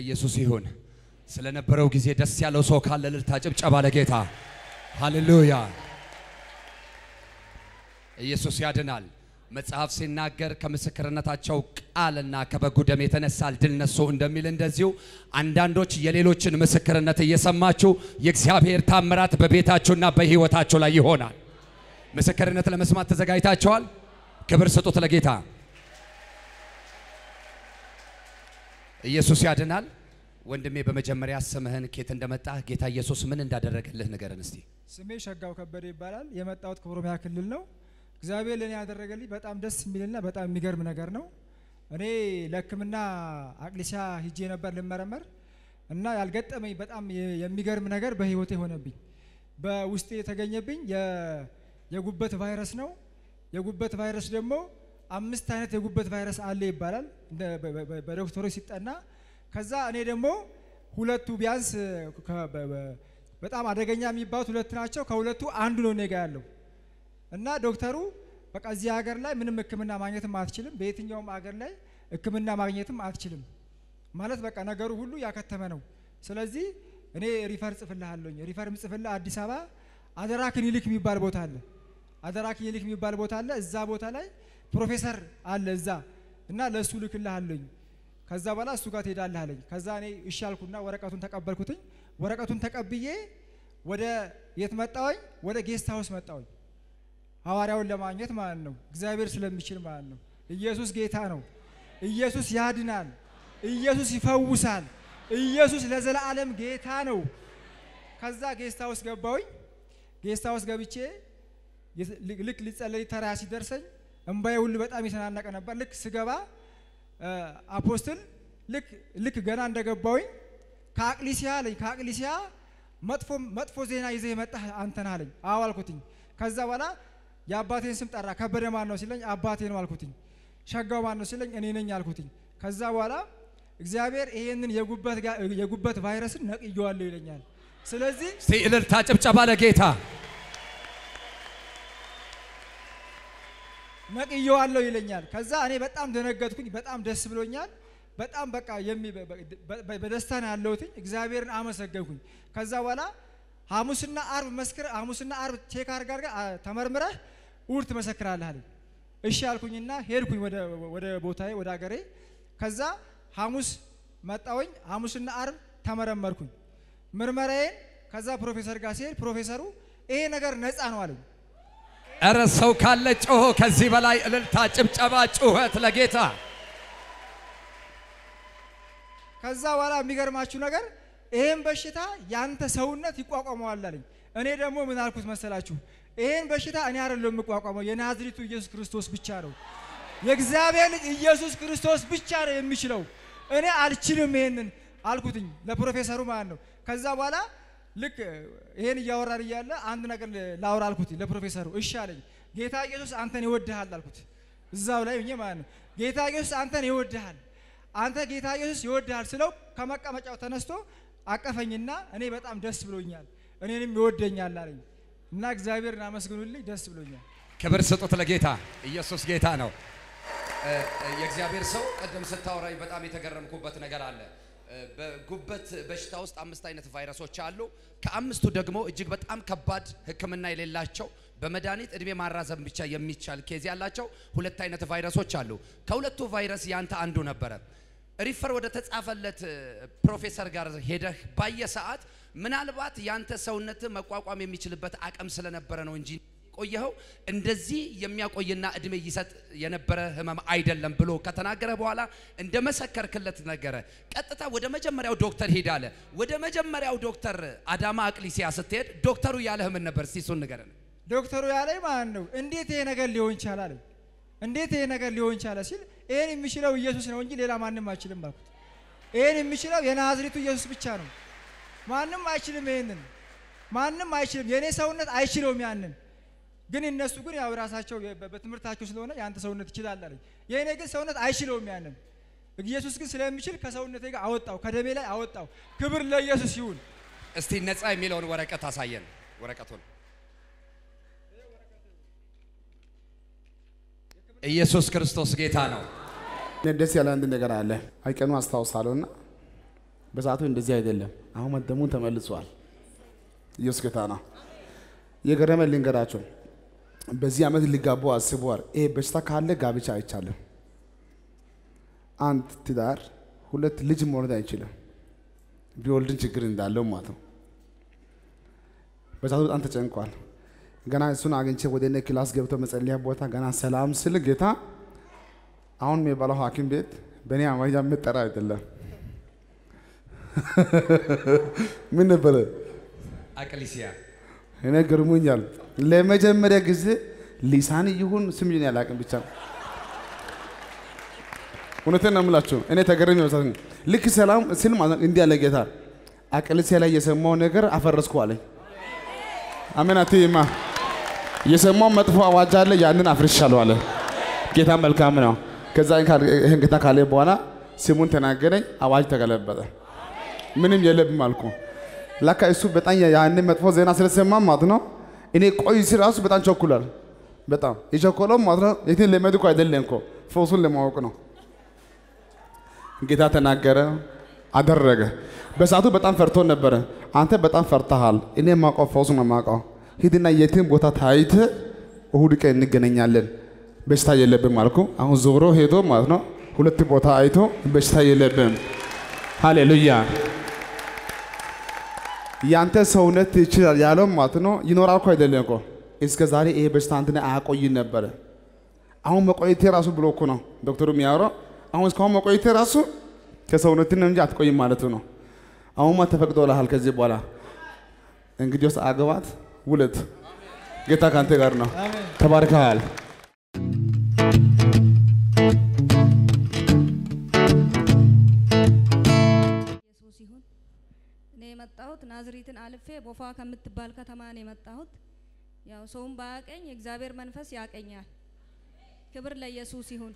ለኢየሱስ ይሁን። ስለነበረው ጊዜ ደስ ያለው ሰው ካለ እልልታ ጭብጨባ ለጌታ ሃሌሉያ። ኢየሱስ ያድናል። መጽሐፍ ሲናገር ከምስክርነታቸው ቃልና ከበጉ ደም የተነሳ ድል ነሱ እንደሚል እንደዚሁ አንዳንዶች የሌሎችን ምስክርነት እየሰማችሁ የእግዚአብሔር ታምራት በቤታችሁና በሕይወታችሁ ላይ ይሆናል። ምስክርነት ለመስማት ተዘጋጅታችኋል? ክብር ስጡት ለጌታ። ኢየሱስ ያድናል። ወንድሜ በመጀመሪያ ስምህን ኬት እንደመጣ ጌታ ኢየሱስ ምን እንዳደረገልህ ንገረን እስቲ። ስሜ ሸጋው ከበደ ይባላል። የመጣሁት ከኦሮሚያ ክልል ነው። እግዚአብሔር ለእኔ ያደረገልኝ በጣም ደስ የሚልና በጣም የሚገርም ነገር ነው። እኔ ለሕክምና አቅሊሲያ ሂጄ ነበር ልመረመር እና ያልገጠመኝ በጣም የ- የሚገርም ነገር በህይወቴ ሆነብኝ። በውስጤ የተገኘብኝ የ- የጉበት ቫይረስ ነው። የጉበት ቫይረስ ደግሞ አምስት አይነት የጉበት ቫይረስ አለ ይባላል እንደ- በ- በ- በዶክተሮች ሲጠና። ከዛ እኔ ደግሞ ሁለቱ ቢያንስ ከ- በ- በ- በጣም አደገኛ የሚባሉት ሁለት ናቸው። ከሁለቱ አንዱ ነው እኔ ጋ ያለው እና ዶክተሩ በቃ እዚህ ሀገር ላይ ምንም ሕክምና ማግኘትም አትችልም፣ በየትኛውም ሀገር ላይ ሕክምና ማግኘትም አትችልም ማለት በቃ ነገሩ ሁሉ ያከተመ ነው። ስለዚህ እኔ ሪፈር ጽፍልሃለሁኝ። ሪፈር ምጽፍልህ አዲስ አበባ አደራ ክሊኒክ የሚባል ቦታ አለ። አደራ ክሊኒክ የሚባል ቦታ አለ። እዛ ቦታ ላይ ፕሮፌሰር አለ እዛ እና ለእሱ ልክልሃለሁኝ። ከዛ በኋላ እሱ ጋር ትሄዳለህ አለኝ። ከዛ እኔ እሺ አልኩና ወረቀቱን ተቀበልኩትኝ። ወረቀቱን ተቀብዬ ወደ የት መጣሁኝ? ወደ ጌስት ሀውስ መጣሁኝ። ሐዋርያውን ለማግኘት ማለት ነው። እግዚአብሔር ስለሚችል ማለት ነው። ኢየሱስ ጌታ ነው። ኢየሱስ ያድናል። ኢየሱስ ይፈውሳል። ኢየሱስ ለዘላለም ጌታ ነው። ከዛ ጌስት ሀውስ ገባሁኝ። ጌስት ሀውስ ገብቼ የት- ልክ- ልክ ሊጸለይ ተራ ሲደርሰኝ እምባዬ ሁሉ በጣም የተናነቀ ነበር። ልክ ስገባ እ፣ አፖስትል ልክ ልክ ገና እንደገባሁኝ ከአቅሊሲያ አለኝ ከአቅሊሲያ መጥፎ መጥፎ ዜና ይዘህ የመጣህ አንተ ነህ አለኝ። አዎ አልኩትኝ። ከዛ በኋላ የአባቴን ስም ጠራ። ከበደ ማን ነው ሲለኝ አባቴ ነው አልኩትኝ። ሸጋው ማን ነው ሲለኝ እኔ ነኝ አልኩትኝ። ከዛ በኋላ እግዚአብሔር ይሄንን የጉበት ጋ- የጉበት ቫይረስን ነቅየዋለሁ ይለኛል። ስለዚህ እስቲ እልልታ ጭብጨባ ለጌታ ነቅየዋለሁ ይለኛል። ከዛ እኔ በጣም ደነገጥኩኝ። በጣም ደስ ብሎኛል። በጣም በቃ የሚ- በ- በ- በ- በደስታ ነው ያለሁትኝ። እግዚአብሔርን አመሰገንኩኝ። ከዛ በኋላ ሐሙስና አርብ መስክር ሐሙስና አርብ ቼክ አድርጋ አድርጋ አ- ተመርምረህ እሑድ ትመሰክራለህ አለኝ። እሺ አልኩኝና ሄድኩኝ ወደ ወደ ቦታዬ ወደ አገሬ። ከዛ ሐሙስ መጣሁኝ። ሐሙስና አርብ ተመረመርኩኝ ምርመራዬን። ከዛ ፕሮፌሰር ጋር ሲሄድ ፕሮፌሰሩ ይሄ ነገር ነፃ ነው አለኝ። እረ ሰው ካለ ጮሆ ከዚህ በላይ እልልታ ጭብጨባ ጩኸት ለጌታ ከዛ በኋላ የሚገርማችሁ ነገር ይሄን በሽታ ያንተ ሰውነት ይቋቋመዋል አለኝ። እኔ ደግሞ ምን አልኩት መሰላችሁ? ይሄን በሽታ እኔ አይደለም የምቋቋመው የናዝሪቱ ኢየሱስ ክርስቶስ ብቻ ነው። የእግዚአብሔር ልጅ ኢየሱስ ክርስቶስ ብቻ ነው የሚችለው። እኔ አልችልም ይሄንን አልኩትኝ ለፕሮፌሰሩ ማለት ነው። ከዛ በኋላ ልክ ይሄን እያወራን እያለ አንድ ነገር ላውራ አልኩት ለፕሮፌሰሩ። እሺ አለኝ። ጌታ ኢየሱስ አንተን ይወድሃል አልኩት። እዛው ላይ ሆኜ ማለት ነው። ጌታ ኢየሱስ አንተን ይወድሃል አንተ ጌታ ኢየሱስ ይወድሃል ስለው ከመቀመጫው ተነስቶ አቀፈኝና እኔ በጣም ደስ ብሎኛል፣ እኔንም ይወደኛል አለኝ እና እግዚአብሔርን አመስግኑልኝ፣ ደስ ብሎኛል። ክብር ስጡት ለጌታ ኢየሱስ ጌታ ነው እ፣ የእግዚአብሔር ሰው ቀደም ስታወራኝ በጣም የተገረምኩበት ነገር አለ እ፣ በጉበት በሽታ ውስጥ አምስት አይነት ቫይረሶች አሉ ከአምስቱ ደግሞ እጅግ በጣም ከባድ ህክምና የሌላቸው በመድኃኒት እድሜ ማራዘም ብቻ የሚቻል ኬዝ ያላቸው ሁለት አይነት ቫይረሶች አሉ ከሁለቱ ቫይረስ ያንተ አንዱ ነበረ ሪፈር ወደ ተጻፈለት እ፣ ፕሮፌሰር ጋር ሄደህ ባየ ሰዓት ምናልባት ያንተ ሰውነት መቋቋም የሚችልበት አቅም ስለነበረ ነው እንጂ ቆየኸው እንደዚህ የሚያቆይና እድሜ ይሰጥ የነበረ ህመም አይደለም ብሎ ከተናገረ በኋላ እንደ መሰከርክለት ነገረ። ቀጥታ ወደ መጀመሪያው ዶክተር ሄድ አለ። ወደ መጀመሪያው ዶክተር አዳማ አቅሊሲያ ስትሄድ ዶክተሩ ያለህ ምን ነበር? እስቲ እሱን ንገረን። ዶክተሩ ያለኝ ማለት ነው እንዴት ይሄ ነገር ሊሆን ይቻላል? እንዴት ይሄ ነገር ሊሆን ይቻላል ሲል ይሄን የሚችለው ኢየሱስ ነው እንጂ ሌላ ማንም አይችልም አልኩት። ይሄን የሚችለው የናዝሬቱ ኢየሱስ ብቻ ነው። ማንም አይችልም። ይሄንን ማንም አይችልም። የእኔ ሰውነት አይችለውም ያንን ግን እነሱ ግን ያው ራሳቸው በ- በትምህርታቸው ስለሆነ የአንተ ሰውነት ይችላል አለኝ። የእኔ ግን ሰውነት አይችለውም ያንን። ኢየሱስ ግን ስለሚችል ከሰውነቴ ጋር አወጣው፣ ከደሜ ላይ አወጣው። ክብር ለኢየሱስ ይሁን። እስቲ ነፃ የሚለውን ወረቀት አሳየን። ወረቀቱን ኢየሱስ ክርስቶስ ጌታ ነው። እኔ ደስ ያለ አንድ ነገር አለ። አይቀኑ አስታውሳለሁ እና በሰዓቱ እንደዚህ አይደለም። አሁን መደሙ ተመልሷል። ኢየሱስ ጌታ ነው። የገረመ ልንገራቸው። በዚህ ዓመት ሊጋቡ አስበዋል። ይሄ በሽታ ካለ ጋብቻ አይቻልም። አንድ ትዳር ሁለት ልጅ መውለድ አይችልም። ቢወልድን ችግር እንዳለው ማለት ነው። በዛቱ በጣም ተጨንቋል። ገና እሱን አግኝቼ ወደ እኔ ክላስ ገብቶ መጸለያ ቦታ ገና ሰላም ስል ጌታ አሁን የሚባለው ሐኪም ቤት በእኔ አማርኛ የምጠራ አይደለም። ምን ነበረ? አቅሊሲያ እኔ ገርሞኛል። ለመጀመሪያ ጊዜ ሊሳን ይሁን ስም ይሁን ያላቅም ብቻ እውነቴን ነው የምላችሁ። እኔ ተገረም ይመስላል። ልክ ሰላም ስል ማለት ነው እንዲህ ያለ ጌታ አቅልሴ ላይ የሰማው ነገር አፈረስኩ አለኝ። አሜን አትይማ። የሰማው መጥፎ አዋጅ አለ፣ ያንን አፍርሻለሁ አለ። ጌታ መልካም ነው። ከዛ ይህን ጌታ ካለ በኋላ ስሙን ተናገረኝ፣ አዋጅ ተገለበጠ። ምንም የለብም አልኩ። ላካ እሱ በጣም ያንን መጥፎ ዜና ስለሰማ ማለት ነው እኔ ቆይ ሲል ራሱ በጣም ቸኩሏል። በጣም የቸኮለው ማለት ነው የትን ለመድ እኮ አይደለም እኮ ፈውሱን ለማወቅ ነው። ጌታ ተናገረ፣ አደረገ። በሰዓቱ በጣም ፈርቶ ነበረ። አንተ በጣም ፈርተሃል። እኔ የማውቀው ፈውሱ ነው የማውቀው። ሂድና የትን ቦታ ታይተ እሁድ ቀን እንገናኛለን። በሽታ የለብም አልኩ። አሁን ዞሮ ሄዶ ማለት ነው ሁለት ቦታ አይቶ በሽታ የለብም። ሃሌሉያ። ያንተ ሰውነት ይችላል ያለው ማለት ነው ይኖራል እኮ አይደለም እኮ እስከ ዛሬ ይሄ በሽታ አንተን አያቆይም ነበረ። አሁን መቆየቴ ራሱ ብሎ እኮ ነው ዶክተሩ የሚያወራው። አሁን እስካሁን መቆየቴ ራሱ ከሰውነት ነው እንጂ አትቆይም ማለቱ ነው። አሁንማ ተፈቅዶልሃል። ከዚህ በኋላ እንግዲህ ውስጥ አገባት ውለት ጌታ ከአንተ ጋር ነው። አሜን። ተባርከሃል። ኢየሱስ ይሁን። እኔ የመጣሁት ናዝሪትን አልፌ ቦፋ ከምትባል ከተማ ነው የመጣሁት። ያው ሰውም ባያቀኝ የእግዚአብሔር መንፈስ ያቀኛል። ክብር ለኢየሱስ ይሁን።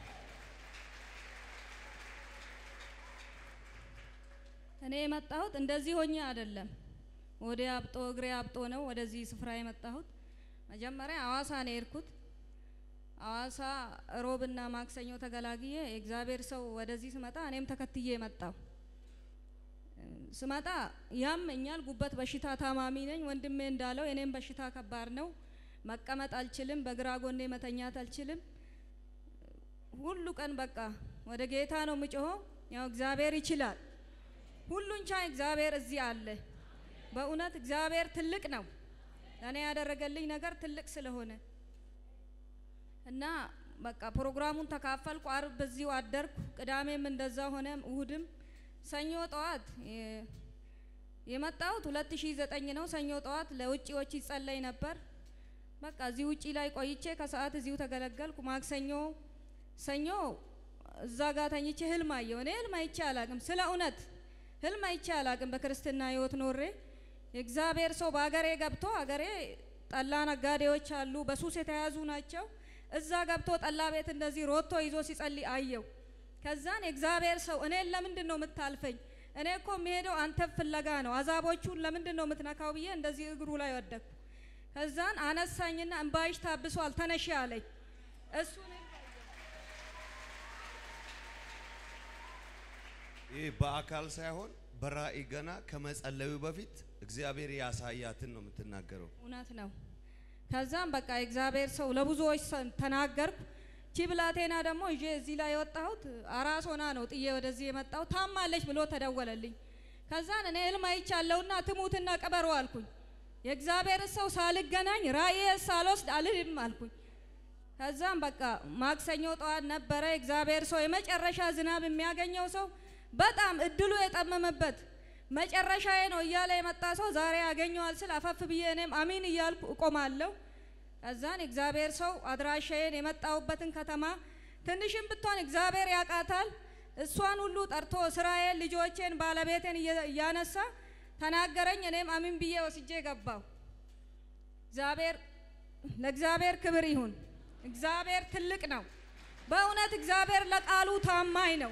እኔ የመጣሁት እንደዚህ ሆኜ አይደለም። ወደ አብጦ እግሬ አብጦ ነው ወደዚህ ስፍራ የመጣሁት። መጀመሪያ አዋሳ ነው የሄድኩት። አዋሳ ሮብና ማክሰኞ ተገላግዬ የእግዚአብሔር ሰው ወደዚህ ስመጣ እኔም ተከትዬ መጣሁ። ስመጣ ያመኛል፣ ጉበት በሽታ ታማሚ ነኝ። ወንድሜ እንዳለው የኔም በሽታ ከባድ ነው። መቀመጥ አልችልም፣ በግራ ጎኔ መተኛት አልችልም። ሁሉ ቀን በቃ ወደ ጌታ ነው የምጮኸው። ያው እግዚአብሔር ይችላል፣ ሁሉን ቻይ እግዚአብሔር እዚህ አለ። በእውነት እግዚአብሔር ትልቅ ነው። ለእኔ ያደረገልኝ ነገር ትልቅ ስለሆነ እና በቃ ፕሮግራሙን ተካፈልኩ። አርብ በዚሁ አደርኩ። ቅዳሜም እንደዛ ሆነ፣ እሁድም ሰኞ ጠዋት የ- የመጣሁት 2009 ነው። ሰኞ ጠዋት ለውጪዎች ይጸለይ ነበር። በቃ እዚህ ውጪ ላይ ቆይቼ ከሰዓት እዚሁ ተገለገልኩ። ማክሰኞ ሰኞ እዛ ጋር ተኝቼ ህልም አየሁ። እኔ ህልም አይቼ አላቅም፣ ስለ እውነት ህልም አይቼ አላቅም። በክርስትና ህይወት ኖሬ የእግዚአብሔር ሰው በሀገሬ ገብቶ ሀገሬ ጠላ ነጋዴዎች አሉ፣ በሱስ የተያዙ ናቸው። እዛ ገብቶ ጠላ ቤት እንደዚህ ሮቶ ይዞ ሲጸልይ አየው። ከዛን የእግዚአብሔር ሰው እኔን ለምንድን ነው የምታልፈኝ? እኔ እኮ የሚሄደው አንተ ፍለጋ ነው። አዛቦቹን ለምንድን ነው የምትነካው ብዬ እንደዚህ እግሩ ላይ ወደቅኩ። ከዛን አነሳኝና እንባይሽ ታብሷል ተነሺ አለኝ። እሱን ይህ በአካል ሳይሆን በራእይ ገና ከመጸለዩ በፊት እግዚአብሔር ያሳያትን ነው የምትናገረው። እውነት ነው። ከዛም በቃ የእግዚአብሔር ሰው ለብዙዎች ሰ- ተናገርኩ። ቺ ብላቴና ደግሞ ይዤ እዚህ ላይ የወጣሁት አራስ ሆና ነው ጥዬ ወደዚህ የመጣሁት። ታማለች ብሎ ተደወለልኝ። ከዛን እኔ ህልም አይቻለሁና ትሙትና ቅበሩ አልኩኝ። የእግዚአብሔር ሰው ሳልገናኝ ራእዬ ሳልወስድ አልሄድም አልኩኝ። ከዛም በቃ ማክሰኞ ጠዋት ነበረ የእግዚአብሔር ሰው የመጨረሻ ዝናብ የሚያገኘው ሰው በጣም እድሉ የጠመመበት መጨረሻዬ ነው እያለ የመጣ ሰው ዛሬ ያገኘዋል ስል አፈፍ ብዬ እኔም አሚን እያልኩ እቆማለሁ። ከዛን እግዚአብሔር ሰው አድራሻዬን የመጣሁበትን ከተማ ትንሽም ብትሆን እግዚአብሔር ያውቃታል። እሷን ሁሉ ጠርቶ ስራዬን፣ ልጆቼን፣ ባለቤቴን እየ- እያነሳ ተናገረኝ። እኔም አሚን ብዬ ወስጄ ገባሁ። እግዚአብሔር ለእግዚአብሔር ክብር ይሁን። እግዚአብሔር ትልቅ ነው። በእውነት እግዚአብሔር ለቃሉ ታማኝ ነው።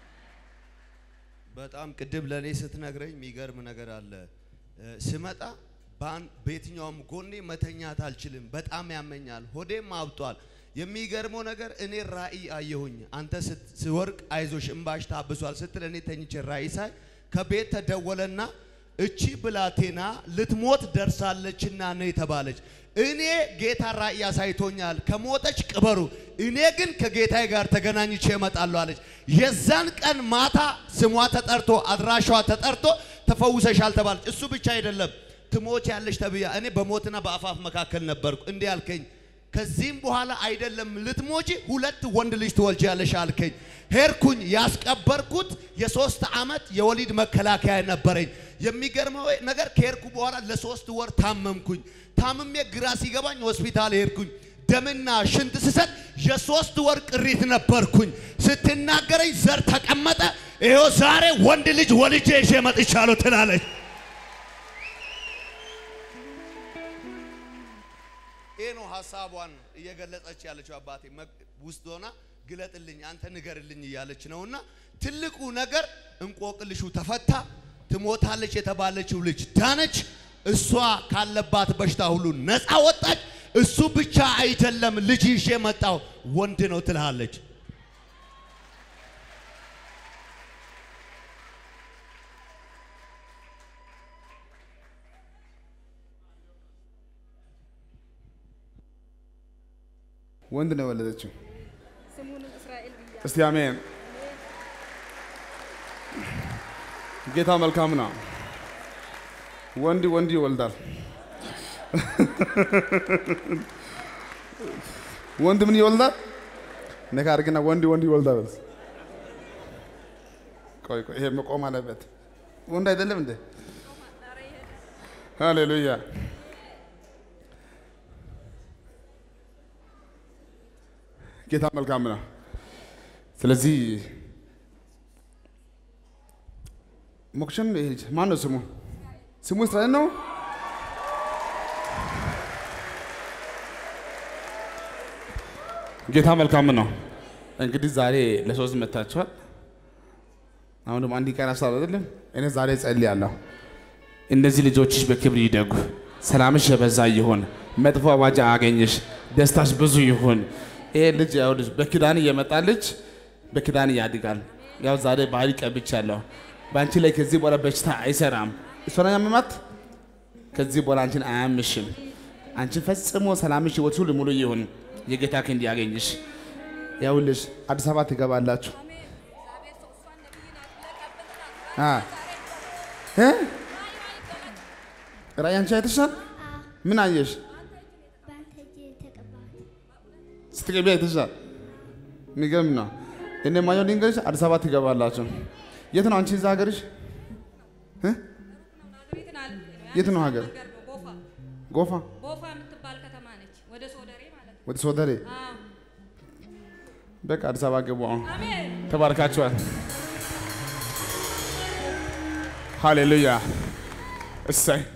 በጣም ቅድም ለእኔ ስትነግረኝ የሚገርም ነገር አለ። እ፣ ስመጣ በአን- በየትኛውም ጎኔ መተኛት አልችልም፣ በጣም ያመኛል፣ ሆዴም አብጧል። የሚገርመው ነገር እኔ ራእይ አየሁኝ። አንተ ስት- ስወርቅ አይዞሽ እምባሽ ታብሷል ስትል እኔ ተኝቼ ራእይ ሳይ ከቤት ተደወለና እቺ ብላቴና ልትሞት ደርሳለችና ነው የተባለች። እኔ ጌታ ራእይ አሳይቶኛል፣ ከሞተች ቅበሩ፣ እኔ ግን ከጌታዬ ጋር ተገናኝቼ እመጣለሁ አለች። የዛን ቀን ማታ ስሟ ተጠርቶ አድራሻዋ ተጠርቶ ተፈውሰሻል ተባለች። እሱ ብቻ አይደለም ትሞች ያለሽ ተብያ እኔ በሞትና በአፋፍ መካከል ነበርኩ። እንዲህ አልከኝ፣ ከዚህም በኋላ አይደለም ልትሞጂ ሁለት ወንድ ልጅ ትወልጃለሽ አልከኝ። ሄድኩኝ። ያስቀበርኩት የሶስት ዓመት የወሊድ መከላከያ ነበረኝ። የሚገርመው ነገር ከሄድኩ በኋላ ለሶስት ወር ታመምኩኝ። ታምሜ ግራ ሲገባኝ ሆስፒታል ሄድኩኝ። ደምና ሽንት ስሰጥ የሶስት ወር ቅሪት ነበርኩኝ። ስትናገረኝ ዘር ተቀመጠ። ይኸው ዛሬ ወንድ ልጅ ወልጄ ይዤ መጥቻለሁ ትላለች። ይህ ነው ሀሳቧን እየገለጸች ያለችው። አባቴ ውስጥ ሆና ግለጥልኝ፣ አንተ ንገርልኝ እያለች ነውና ትልቁ ነገር እንቆቅልሹ ተፈታ። ትሞታለች የተባለችው ልጅ ዳነች። እሷ ካለባት በሽታ ሁሉ ነፃ ወጣች። እሱ ብቻ አይደለም ልጅ ይዤ መጣው ወንድ ነው ትልሃለች። ወንድ ነው የወለደችው። ስሙንም እስራኤል ብያ እስቲ አሜን። ጌታ መልካም ነው። ወንድ ወንድ ይወልዳል። ወንድ ምን ይወልዳል? ነካ አድርግና ወንድ ወንድ ይወልዳል። በል። ቆይ ቆይ፣ ይሄ መቆም አለበት። ወንድ አይደለም እንዴ? ሃሌሉያ። ጌታ መልካም ነው። ስለዚህ ሞክሸም ማን ነው ስሙ? ስሙ እስራኤል ነው። ጌታ መልካም ነው። እንግዲህ ዛሬ ለሶስት መታችኋል። አሁን ደግሞ አንድ ቀን አሳብ አይደለም። እኔ ዛሬ ጸልያለሁ። እነዚህ ልጆችሽ በክብር ይደጉ፣ ሰላምሽ የበዛ ይሁን፣ መጥፎ አዋጅ አያገኝሽ፣ ደስታሽ ብዙ ይሁን። ይሄ ልጅ ያው ልጅ በኪዳን እየመጣ ልጅ በኪዳን ያድጋል። ያው ዛሬ ባህል ቀብቻለሁ። በአንቺ ላይ ከዚህ በኋላ በሽታ አይሰራም። እሷ ነው ያመማት። ከዚህ በኋላ አንቺን አያምሽም። አንቺን ፈጽሞ ሰላምሽ ህይወት ሁሉ ሙሉ ይሁን። የጌታ ክንድ ያገኝሽ። ያውልሽ አዲስ አበባ ትገባላችሁ። አ እ ራእይ አንቺ አይተሻል? ምን አየሽ? በአንተ እጅ የተቀባሁት ስትገቢ አይተሻል? የሚገርም ነው። እኔ ማየው ልንገርሽ፣ አዲስ አበባ ትገባላችሁ። የት ነው አንቺ እዛ ሀገርሽ? እ? የት ነው ሀገር? ቦፋ ጎፋ ቦፋ የምትባል ከተማ ነች። ወደ ሶደሬ ማለት ነው። ወደ ሶደሬ። አዎ። በቃ አዲስ አበባ ገቡ። አሁን አሜን። ተባርካችኋል። ሃሌሉያ። እሰይ